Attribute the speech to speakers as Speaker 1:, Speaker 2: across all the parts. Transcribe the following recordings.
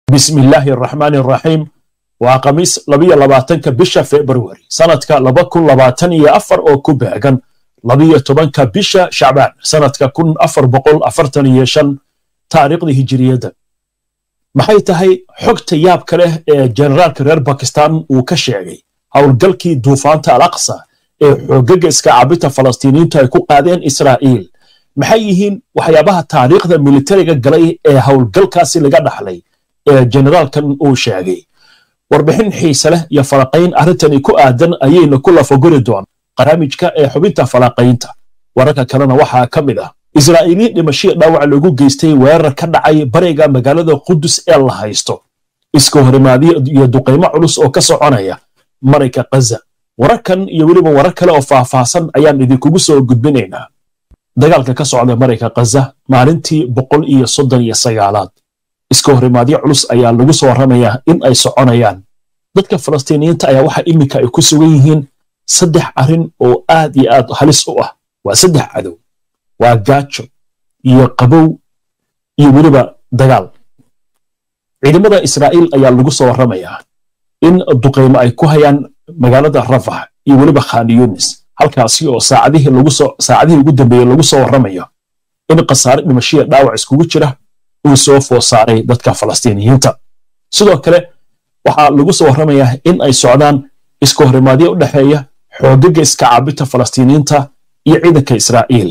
Speaker 1: bismi illaahi araxmaani araxiim waa khamiis labiyo labaatanka bisha februari sanadka laba kun labaatan iyo afar oo ku beegan labiyo tobanka bisha shacbaan sanadka kun afar boqol afartan iyo shan taariikhda hijiriyadda maxay tahay xogta yaabka leh ee generaalka reer bakistan uu ka sheegay howlgalkii duufaanta al aqsa ee xoogaga iska caabinta falastiiniyiintu ay ku qaadeen israa'iil maxay yihiin waxyaabaha taariikhda militariga galay ee howlgalkaasi laga dhaxlay ee generaalkan uu sheegay warbixin xiise leh iyo falaqayn arrintani ku aadan ayayna ku lafaguri doon barnaamijka ee xubinta falaqaynta wararka kalena waxaa ka mid ah israa'iiliin dhimashiya dhaawac lagu geystay weerar ka dhacay bariga magaalada qudus ee la haysto iska horimaadyo iyo duqaymo culus oo ka soconaya marayka kaza wararkan iyo weliba warar kale oo faahfaahsan ayaan idinkugu soo gudbinaynaa dagaalka ka socda marayka kaza maalintii boqol iyo soddon iyo sagaalaad iska horimaadyo culus ayaa lagu soo warramayaa in ay soconayaan dadka falastiiniyiinta ayaa waxa iminka ay ku sugan yihiin saddex arrin oo aad iyo aad halis u ah waa saddex cadow waa gaajo iyo qabow iyo weliba dagaal ciidamada israa'iil ayaa lagu soo warramayaa in duqaymo ay ku hayaan magaalada rafax iyo weliba khan yunis halkaasi oo saacadihii lagu soo saacadihii ugu dambeeyey lagu soo warramayo in khasaare dhimashiya dhaawac iskugu jira uu soo food saaray dadka falastiiniyiinta sidoo kale waxaa lagu soo warramayaa in ay socdaan iska horimaadyo u dhexeeya xoogaga iska caabinta falastiiniyiinta iyo ciidanka israa'iil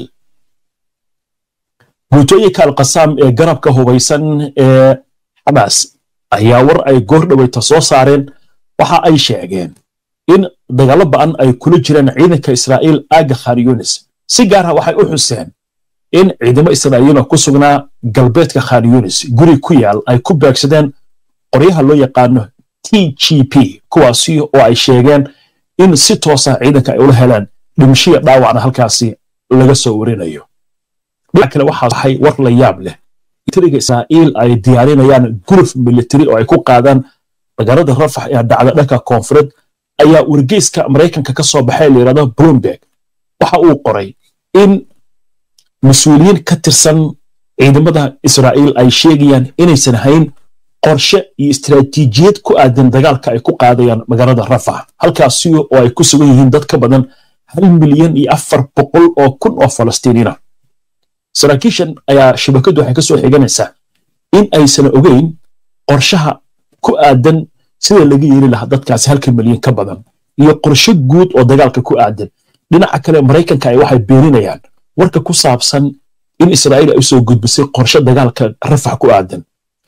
Speaker 1: guutooyinka alkasaam ee garabka hubaysan ee xamaas ayaa war ay goor dhoweyta soo saareen waxa ay sheegeen in dagaallo ba'an ay kula jiraan ciidanka israa'iil aaga khan yunis si gaar ah waxay u xuseen in ciidamo israa'iila ku sugnaa galbeedka khan yunis guri ku yaal ay ku beegsadeen qoryaha loo yaqaano t g p kuwaasi oo ay sheegeen in si toosa ciidanka ay ula heleen dhimashiya dhaawacna halkaasi laga soo warinayo dhinac kale waxaa waxay war la yaab leh militariga israa'iil ay diyaarinayaan guluf militari oo ay ku qaadaan magaalada rafax ee dhacda dhanka koonfureed ayaa wargeyska maraykanka ka soo baxay la yidhahdo bloomberg waxa uu qoray in mas-uuliyiin ka tirsan ciidamada israa'iil ay sheegayaan inaysan hayn qorshe iyo istaraatiijiyad ku aadan dagaalka ay ku qaadayaan magaalada rafax halkaasi oo ay ku sugan yihiin dad ka badan hal milyan iyo afar boqol oo kun oo falastiiniina saraakiishan ayaa shabakadu waxay ka soo xiganaysaa in aysan ogeyn qorshaha ku aadan sida laga yeeli lahaa dadkaasi halka milyan ka badan iyo qorshe guud oo dagaalka ku aadan dhinaca kale maraykanka ay waxay beeninayaan warka ku saabsan in israa'iil ay usoo gudbisay qorshe dagaalka rafax ku aadan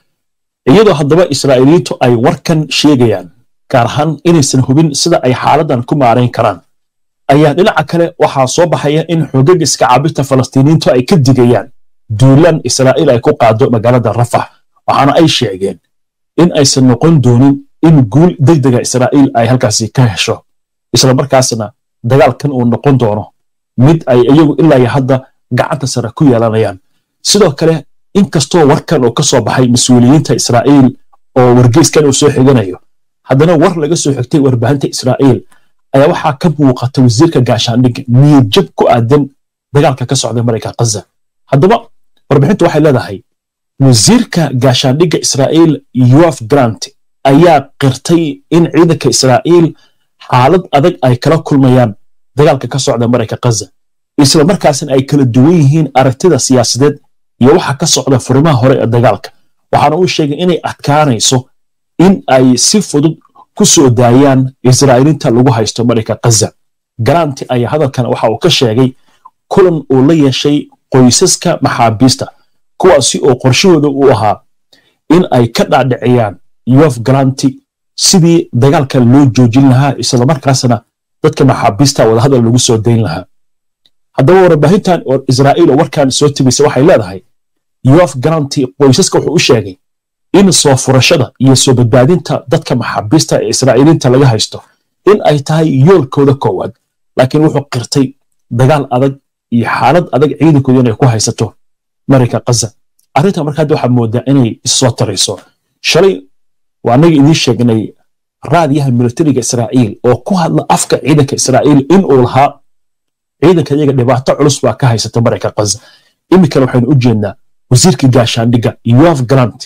Speaker 1: iyadoo haddaba israa'iiliyiintu ay warkan sheegayaan gaar ahaan inaysan hubin sida ay xaaladan ku maarayn karaan ayaa dhinaca kale waxaa soo baxaya in xoogaga iska caabinta falastiiniyiintu ay ka digayaan duulaan israa'iil ay ku qaado magaalada rafax waxaana ay sheegeen in aysan noqon doonin in guul degdega israa'iil ay halkaasi ka hesho isla markaasna dagaalkan uu noqon doono mid ay iyagu ilaa iyo hadda gacanta sare ku yeelanayaan sidoo kale inkastoo warkan oo ka soo baxay mas-uuliyiinta israa'iil oo wargeyskan uu soo xiganayo haddana war laga soo xigtay warbaahinta israa'iil ayaa waxaa ka muuqata wasiirka gaashaandhigga niyadjab ku aadan dagaalka ka socda marayka kaza haddaba warbixintu waxay leedahay wasiirka gaashaandhigga israa'iil yoaf grant ayaa qirtay in ciidanka israa'iil xaalad adag ay kala kulmayaan dagaalka ka socda marayka kaza isla markaasna ay kala duwan yihiin aragtida siyaasadeed iyo waxa ka socda furimaha hore ee dagaalka waxaana uu sheegay inay adkaanayso in ay si fudud ku soo daayaan israa'iiliinta lagu haysto marayka kaza garanti ayaa hadalkan waxa uu ka sheegay kulan uu la yeeshay qoysaska maxaabiista kuwaasi oo qorshahooda uu ahaa in ay ka dhaadhiciyaan yof garanti sidii dagaalka loo joojin lahaa islamarkaasna dadka maxaabiista wadahadal lagu soo dayn lahaa haddaba warbaahintan israa'iil oo warkan soo tibisa waxay leedahay yof garanti qoysaska wuxuu u sheegay in soo furashada iyo soo badbaadinta dadka maxaabiista ee israa'iiliinta laga haysto in ay tahay yoolkooda koowaad laakiin wuxuu qirtay dagaal adag iyo xaalad adag ciidankooda inay ku haysato marayka kaza arrinta marka hadda waxaa moodaa inay issoo tarayso shalay waa annaga idiin sheegnay raadiyaha militariga israa'iil oo ku hadla afka ciidanka israa'iil in uu lahaa ciidanka iyaga dhibaato culus baa ka haysata marayka kaza iminkana waxaynu u jeednaa wasiirka gaashaandhigga yoaf grant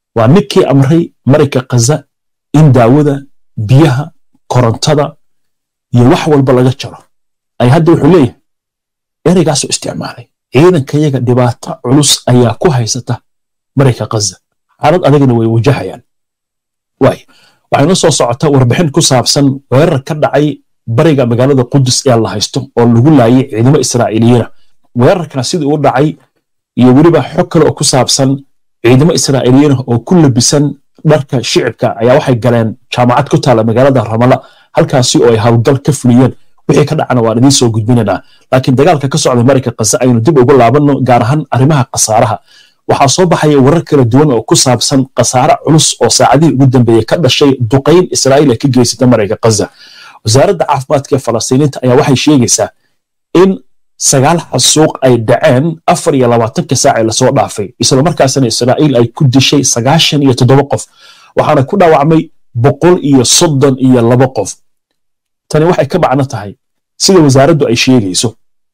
Speaker 1: waa ninkii amray marayka khaza in daawada biyaha korontada iyo wax walba laga jaro ay hadda wuxuu leeyahay ereygaasuu isticmaalay ciidankayaga dhibaato culus ayaa ku haysata marayka khaza xaalad adagana way wajahayaan waay waxayna soo socota warbixin ku saabsan weerar ka dhacay bariga magaalada qudus ee la haysto oo lagu laayay ciidamo israa'iiliyiina weerarkana sidii u dhacay iyo weliba xog kale oo ku saabsan ciidamo israa'iiliyiina oo ku labisan dharka shicibka ayaa waxay galeen jaamacad ku taala magaalada ramala halkaasi oo ay howlgal ka fuliyeen wixii ka dhacana waan idiin soo gudbinaynaa laakiin dagaalka ka socda marayka khaza aynu dib ugu laabanno gaar ahaan arrimaha khasaaraha waxaa soo baxaya warar kala duwan oo ku saabsan khasaare culus oo saacadihii ugu dambeeyey ka dhashay duqayn israa'iil ay ka geysata marayka khaza wasaaradda caafimaadka ee falastiiniinta ayaa waxay sheegaysaa in sagaal xasuuq ay dhaceen afar iyo labaatanka saac ee lasoo dhaafay isla markaasna israa'iil ay ku dishay sagaashan iyo toddoba qof waxaana ku dhaawacmay boqol iyo soddon iyo laba qof tani waxay ka macno tahay sida wasaaraddu ay sheegayso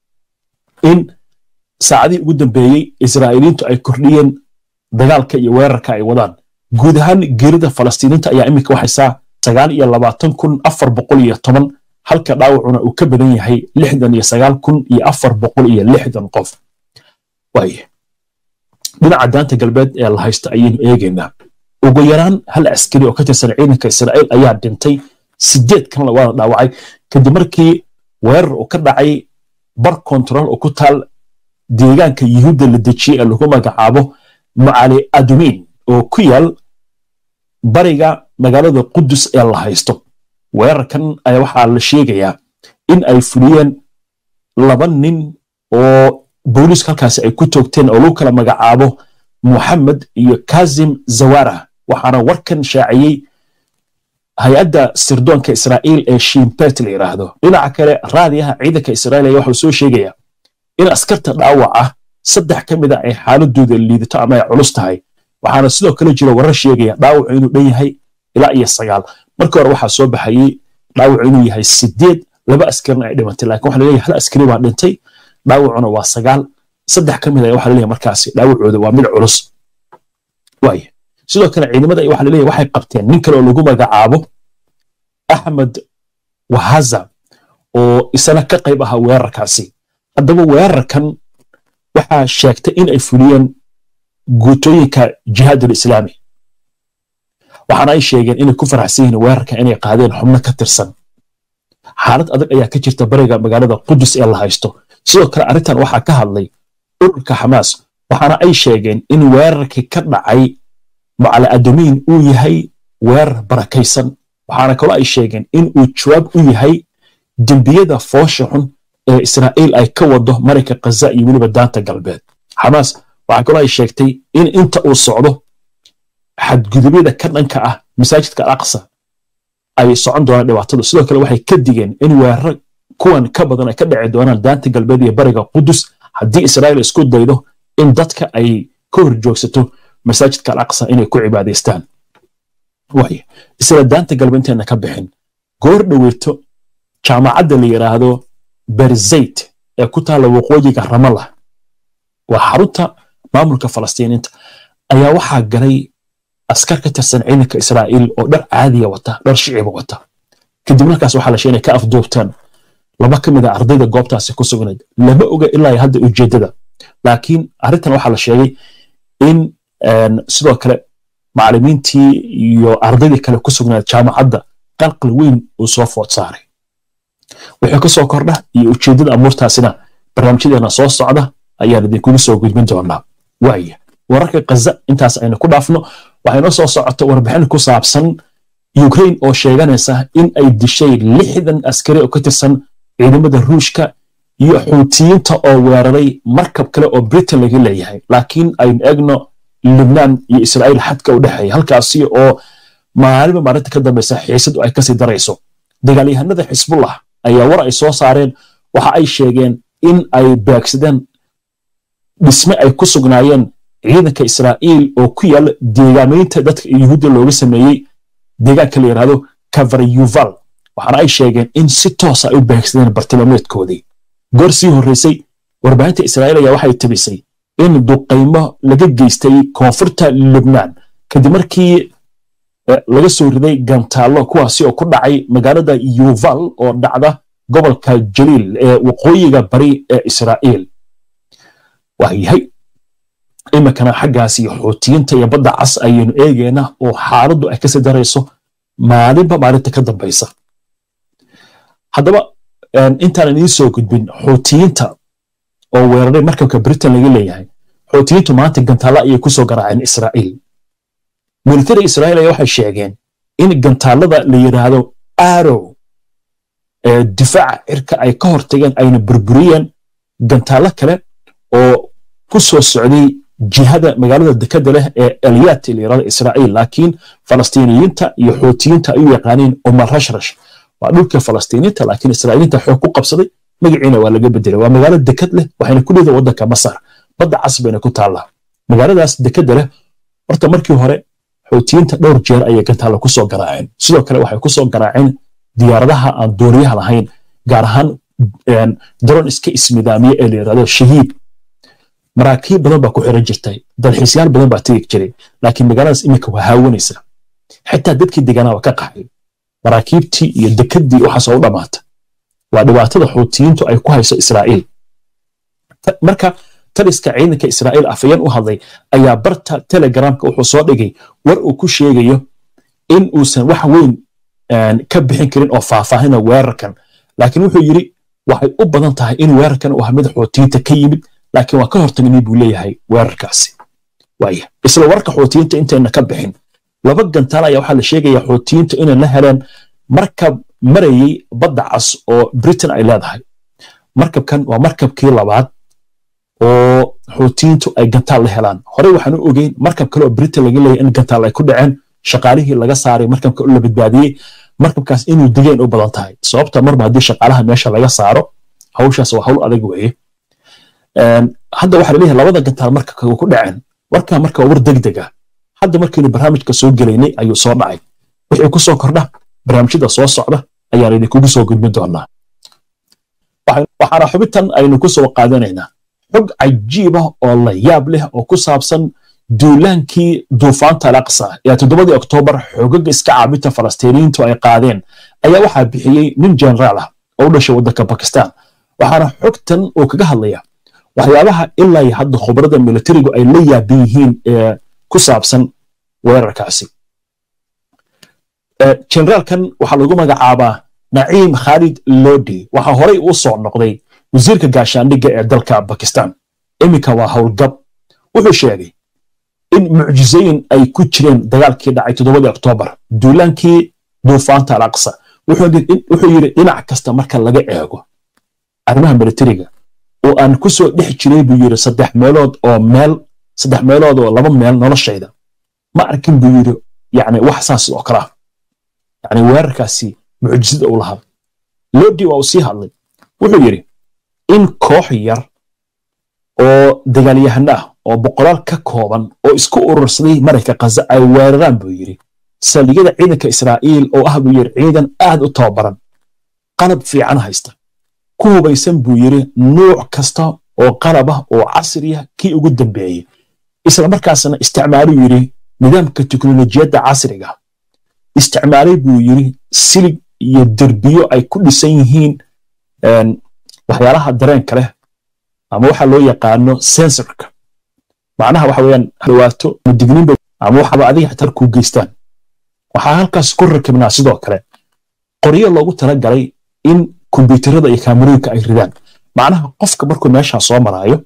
Speaker 1: in saacadihii ugu dambeeyey israa'iiliintu ay kordhiyeen dagaalka iyo weerarka ay wadaan guud ahaan geerida falastiiniinta ayaa iminka waxaysaa sagaal iyo labaatan kun afar boqol iyo toban halka dhaawacuna uu ka badan yahay lixdan iyo sagaal kun iyo afar boqol iyo lixdan qof waaye dhinaca daanta galbeed ee la haysta ayaynu eegaynaa ugu yaraan hal askari oo ka tirsan ciidanka israa'iil ayaa dhintay sideed kanla waana dhaawacay kadib markii weerar uu ka dhacay bar kontarool oo ku taal deegaanka yuhuudda la dejiyey ee lagu magacaabo macali adumiin oo ku yaal bariga magaalada qudus ee la haysto weerarkan ayaa waxaa la sheegayaa in ay fuliyeen laba nin oo booliiska halkaasi ay ku toogteen oo lagu kala magacaabo muxamed iyo kazim zawara waxaana warkan shaaciyey hay-adda sirdoonka israa'iil ee shimpet la yidhaahdo dhinaca kale raadiyaha ciidanka israa'iil ayaa waxuu soo sheegayaa in askarta dhaawaca saddex ka mid a ay xaaladooda liidato ama ay culus tahay waxaana sidoo kale jira warar sheegaya dhaawacu inuu dhan yahay ilaa iyo sagaal markii hore waxaa soo baxayey dhaawacu inuu yahay sideed laba askarina ay dhimatay lakin waxa laleeyahay hal askari baa dhintay dhaawacuna waa sagaal saddex ka mid a waxa laleeyahay markaasi dhaawacooda waa mid culus waaya sidoo kale ciidamada waxa laleeyahay waxay qabteen nin kale oo lagu magacaabo axmed wahaza oo isana ka qayb ahaa weerarkaasi haddaba weerarkan waxaa sheegtay in ay fuliyeen guutooyinka jihaad alislaami waxaana ay sheegeen inay ku faraxsan yihiin weerarka inay qaadeen xubno ka tirsan xaalad adag ayaa ka jirta bariga magaalada qudus ee la haysto sidoo kale arrintan waxaa ka hadlay ururka xamaas waxaana ay sheegeen in weerarkii ka dhacay macali adomiin uu yahay weerar barakaysan waxaana kaloo ay sheegeen in uu jawaab u yahay dembiyada foosha xun ee israa'iil ay ka wado marayka khaza iyo weliba daanta galbeed xamaas waxaa kaloo ay sheegtay in inta uu socdo xadgudubyada ka dhanka ah masaajidka alaqsa ay socon doonaan dhibaatadu sidoo kale waxay ka digeen in weeraro kuwan ka badan ay ka dhici doonaan daanta galbeed iyo bariga qudus haddii israa'iil isku daydo in dadka ay ka hor joogsato masaajidka alaqsa inay ku cibaadaystaan waaya isla daanta galbeed intayna ka bixin goor dhoweyto jaamacadda la yidhaahdo berzayt ee ku taalla waqooyiga ramala waa xarunta maamulka falastiiniinta ayaa waxaa galay askar ka tirsan ciidanka israa'iil oo dhar caadiya wata dhar shiciba wata kadib markaas waxaa la sheegay inay ka afduubteen laba ka mid a ardayda goobtaasi ku sugnayd lama oga ilaa hadda ujeeddada laakiin arrintan waxaa la sheegay in sidoo kale macallimiintii iyo ardaydii kale ku sugnayd jaamacadda qalqal weyn uu soo food saaray wixii ka soo kordha iyo ujeeddada amuurtaasina barnaamijyadeena soo socda ayaan idinkugu soo gudbin doonaa waaya wararka kaza intaas aynu ku dhaafno waxaynoo soo socota warbixin ku saabsan ukraine oo sheeganaysa in ay dishay lixdan askari oo ka tirsan ciidamada ruushka iyo xuutiyiinta oo weeraray markab kale oo britain laga leeyahay laakiin aynu eegno lubnaan iyo israa'iil xadka u dhexeeya halkaasi oo maalinba maalinta ka dambeysa xiisadu ay kasii darayso dagaalyahanada xisbullah ayaa war ay soo saareen waxa ay sheegeen in ay beegsadeen dhisme ay ku sugnaayeen ciidanka israa'iil oo ku yaala deegaamaynta dadka yuhuudda looga sameeyey deegaanka la yidhahdo kavarayuval waxaana ay sheegeen in si toosa ay u beegsadeen bartilmaameedkoodii goor sii horreysay warbaahinta israa'iil ayaa waxay tabisay in duqaymo laga geystay koonfurta lubnaan kadib markii laga soo riday gantaallo kuwaasi oo ku dhacay magaalada yuval oo dhacda gobolka jaliil ee waqooyiga bari ee israa'iil waayahay iminkana xaggaas iyo xuutiyiinta iyo badda cas ayaynu eegayna oo xaaladdu ay kasii darayso maalinba maalinta ka dambaysa haddaba intaanan idiin soo gudbin xuutiyiinta oo weeraray markabka britain laga leeyahay xuutiyiintu maanta gantaalla ayay ku soo garaaceen israa'iil militari israa'iil ayaa waxay sheegeen in gantaallada la yidhaahdo arow ee difaaca cirka ay ka hortageen ayna burburiyeen gantaallo kale oo ku soo socday jihada magaalada dekada leh ee eliyat la yidhahdo israa'iil laakiin falastiiniyiinta iyo xuutiyiinta ay u yaqaaneen umar rashrash waa dhulka falastiiniinta laakiin israa'iiliinta xoog ku qabsaday magaciina waa laga bedelay waa magaalo dekad leh waxayna ku leedahay waddanka masar badda cas bayna ku taallaa magaaladaas dekada leh horta markii hore xuutiyiinta dhowr jeer ayay gantaalla ku soo garaaceen sidoo kale waxay ku soo garaaceen diyaaradaha aan dooniyaha lahayn gaar ahaan daron iska ismidaamiye ee la yidhahdo shahiid maraakiib badan baa ku xiran jirtay dalxiisyaal badan baa tegi jiray laakiin magaaladaas iminka waa haawanaysa xitaa dadkii deganaa waa ka qaxay maraakiibtii iyo dekadii waxaas oo u dhammaata waa dhibaatada xuutiyiintu ay ku hayso israa'iil marka taliska ciidanka israa'iil afayeen u hadlay ayaa barta telegramka wuxuu soo dhigay war uu ku sheegayo in uusan wax weyn ka bixin karin oo faahfaahina weerarkan laakiin wuxuu yidhi waxay u badan tahay in weerarkan uu mid xuutiyiinta ka yimid laakiin waa ka hortagnay buu leeyahay weerarkaasi waaya isla warka xuutiyiinta intayna ka bixin laba gantaal ayaa waxaa la sheegaya xuutiyiinta inay la heleen markab marayey badda cas oo britain ay leedahay markabkan waa markabkii labaad oo xuutiyiintu ay gantaal la helaan horey waxaan u ogeyn markab kale oo britain laga leeyahay in gantaal ay ku dhaceen shaqaalihii laga saaray markabka la badbaadiyey markabkaas inuu digeen u badan tahay sababta marba haddii shaqaalaha meesha laga saaro hawshaas waa hawl adag weeye hadda waxaa laleeyahay labada gantaal markabka ku dhaceen warkaa marka war degdeg ah hadda markiinu barnaamijka soo gelaynay ayuu soo dhacay wixii ku soo kordha barnaamijyada soo socda ayaan idinkugu soo gudbin doonaa waxaana xubintan aynu ku soo qaadanaynaa xog cajiib ah oo la yaab leh oo ku saabsan duulaankii duufaanta alaqsa ee toddobadii oktoobar xogaga iska caabinta falastiiniyiintu ay qaadeen ayaa waxaa bixiyey nin jenaraal ah oo u dhashay waddanka bakistan waxaana xogtan uu kaga hadlaya waxyaabaha ilaa hadda khubarada militarigu ay la yaaban yihiin ee ku saabsan weerarkaasi generaalkan waxaa lagu magacaabaa naciim khaalid lodi waxaa horey uu soo noqday wasiirka gaashaandhigga ee dalka bakistan iminka waa howlgab wuxuu sheegay in mucjisooyin ay ku jireen dagaalkii dhacay toddobadii oktoobar duulaankii duufaanta alaqsa wuxuu yidhi dhinac kasta marka laga eego arrimaha militariga oo aan ku soo dhex jiray buu yidhi saddex meelood oo meel saddex meelood oo laba meel noloshayda ma arkin buu yidhi yani wax saas oo kala yani weerarkaasi mucjisada uu lahaa lodi waa uu sii hadlay wuxuu yidhi in koox yar oo dagaalyahano ah oo boqolaal ka kooban oo isku urursaday marayka kaza ay weeraraan buu yidhi saldhigyada ciidanka israa'iil oo ah buu yidhi ciidan aad u tababaran qalab fiican haysta ku hubaysan buu yidhi nuuc kasta oo qalab ah oo casriya kii ugu dambeeyey isla markaasna isticmaaluu yidhi nidaamka teknolojiyadda casriga isticmaalay buu yidhi silig iyo derbiyo ay ku dhisan yihiin waxyaalaha dareenka leh ama waxa loo yaqaano sensorka macnaha waxa weeyaan dhawaato digninba ama waxaba adiga xatar kuu geystaan waxaa halkaas ku rakibnaa sidoo kale qoryo loogu talagalay in kombyuutarada iyo kaamarooyinka ay ridaan macnaha qofka markuu meeshaa soo maraayo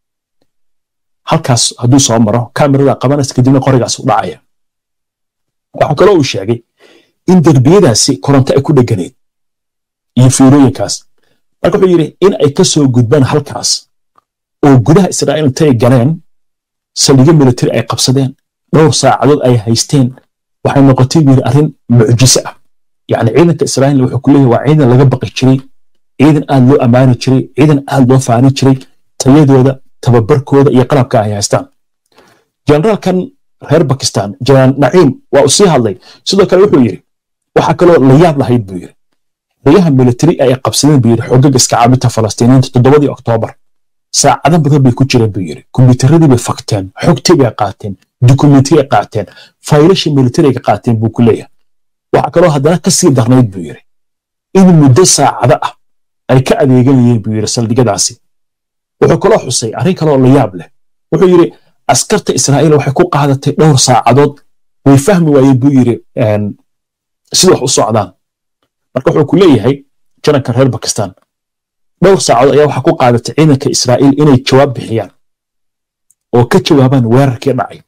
Speaker 1: halkaas hadduu soo maro kaamirada qabanaysa kadibna qorigaas u dhacaya waxaa kaloo uu sheegay in derbiyadaasi koronto ay ku dheganayd iyo fiirooyinkaas marka wuxuu yidhi in ay ka soo gudbaan halkaas oo gudaha israa'iil intay galeen saldhigyo militari ay qabsadeen dhowr saacadood ay haysteen waxay noqotay buu yidhi arrin mucjiso ah yacni ciidanka israa'iil wuxuu ku leeyahay waa ciidan laga baqi jiray ciidan aad loo ammaani jiray ciidan aad loo faani jiray tayadooda tababarkooda iyo qalabka ay haystaan generaalkan reer bakistan jenaraal naciim waa uu sii hadlay sidoo kale wuxuu yidhi waxaa kaloo la yaab lahayd buu yidhi xeryaha militari ay qabsadeen buu yidhi xogaga iska caabinta falastiiniyiinta toddobadii oktoobar saacado badan bay ku jireen buu yidhi kombiyuutaradii bay fakteen xogtii bay qaateen dukumentiya qaateen faylasha militariga qaateen buu ku leeyahay waxaa kaloo haddana ka sii darnayd buu yidhi in muddo saacado ah ay ka adeeganayeen buu yidhi saldhigyadaasi wuxuu kaloo xusay arrin kaloo la yaab leh wuxuu yidhi askarta israa'iil waxay ku qaadatay dhowr saacadood way fahmi waayeen buu yidhi sida wax u socdaan marka wuxuu ku leeyahay jananka reer bakistan dhowr saacadood ayaa waxaa ku qaadatay ciidanka israa'iil inay jawaab bixiyaan oo ka jawaabaan weerarkii dhacay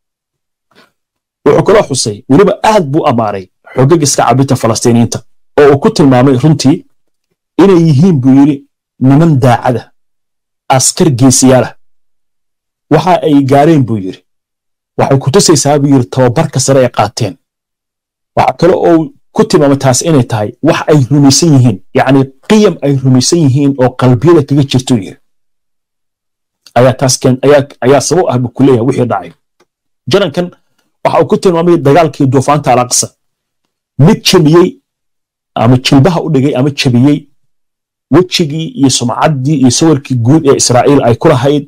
Speaker 1: wuxuu kaloo xusay weliba aad buu ammaanay xogag iska cabinta falastiiniyiinta oo uu ku tilmaamay runtii inay yihiin buu yidhi niman daacada askar geesiyaalah waxa ay gaareen buu yidhi waxay ku tusaysaa buu yidhi tababarka sare ay qaateen waxa kale oo ku tilmaamay taas inay tahay wax ay rumaysan yihiin yacni qiyam ay rumaysan yihiin oo qalbiyada kaga jirtuu yidhi ayaa taas keen ayaa ayaa sabab ah buu ku leeyahay wixii dhacay janankan waxa uu ku tilmaamay dagaalkii duufaanta alaqsa mid jebiyey ama jilbaha u dhigay ama jebiyey wejigii iyo sumcaddii iyo sawirkii guud ee israa'iil ay ku lahayd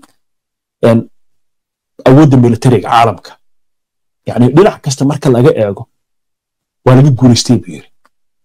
Speaker 1: awoodda militariga caalamka yacni dhinac kasta marka laga eego waa laga guulaystay buu yidhi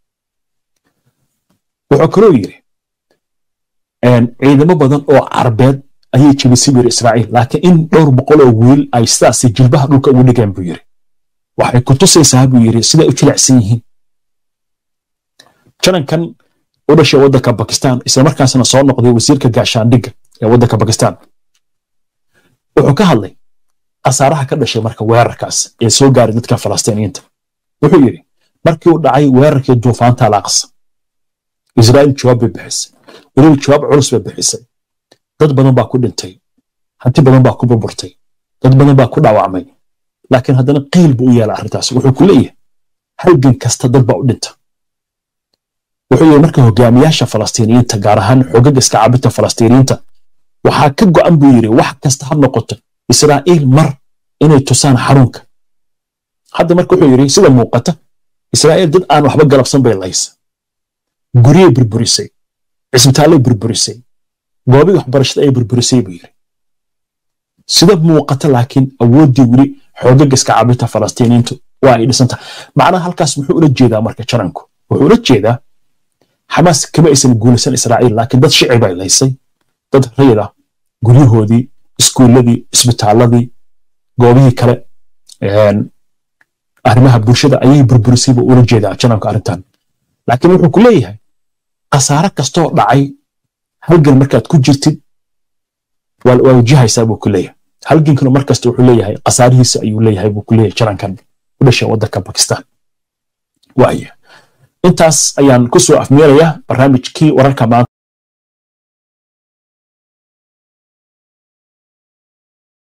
Speaker 1: wuxuu kaloo yidhi ciidamo badan oo carbeed ayay jebisay buu yidhi israa'iil laakiin in dhowr boqol oo wiil ay sidaasi jilbaha dhulka ugu dhigeen buu yidhi waxay ku tusaysaa buu yidhi siday u jilicsan yihiin janankan u dhashay waddanka bakistan islamarkaasna soo noqday wasiirka gaashaandhigga ee waddanka bakistan wuxuu ka hadlay khasaaraha ka dhashay marka weerarkaas ee soo gaaray dadka falastiiniyiinta wuxuu yidhi markii uu dhacay weerarkii duufaanta alaaqsa israa'iil jawaab bay bixisay weliba jawaab culus bay bixisay dad badan baa ku dhintay hanti badan baa ku burburtay dad badan baa ku dhaawacmay laakiin haddana qiil buu u yeela arrintaas wuxuu ku leeyahay halgan kasta dad baa u dhinta wuxuu yidhi marka hogaamiyaasha falastiiniyiinta gaar ahaan xogaga iska cabinta falastiiniyiinta waxaa ka go'an buu yidhi wax kasta ha noqoto israa'iil mar inay tusaan xarunka hadda marka wuxuu yidhi sida muuqata israa'iil dad aan waxba galabsan bay laysa guryay burburisay cisbitaallay burburisay goobii waxbarashada ay burburisay buu yidhi sida muuqata laakiin awooddii weli xoogaga iska cabinta falastiiniyiintu waa ay dhisantahay macnaha halkaas muxuu ula jeedaa marka jananku wuxuu ula jeedaa xamaas kama aysan guulaysan israa'iil laakiin dad shici bay laysay dad rayid ah guryahoodii iskuulladii isbitaalladii goobihii kale arrimaha bulshada ayay burburisay buu ula jeedaa jananku arrintan laakiin wuxuu ku leeyahay khasaare kastoo dhacay halgan markaad ku jirtid waa wajahaysaa buu ku leeyahay halgankuna mar kasta wuxuu leeyahay khasaarihiisa ayuu leeyahay buu ku leeyahay janankan u dhashay waddanka bakistan waaya intaas ayaan ku soo afmeerayaa barnaamijkii wararka maanta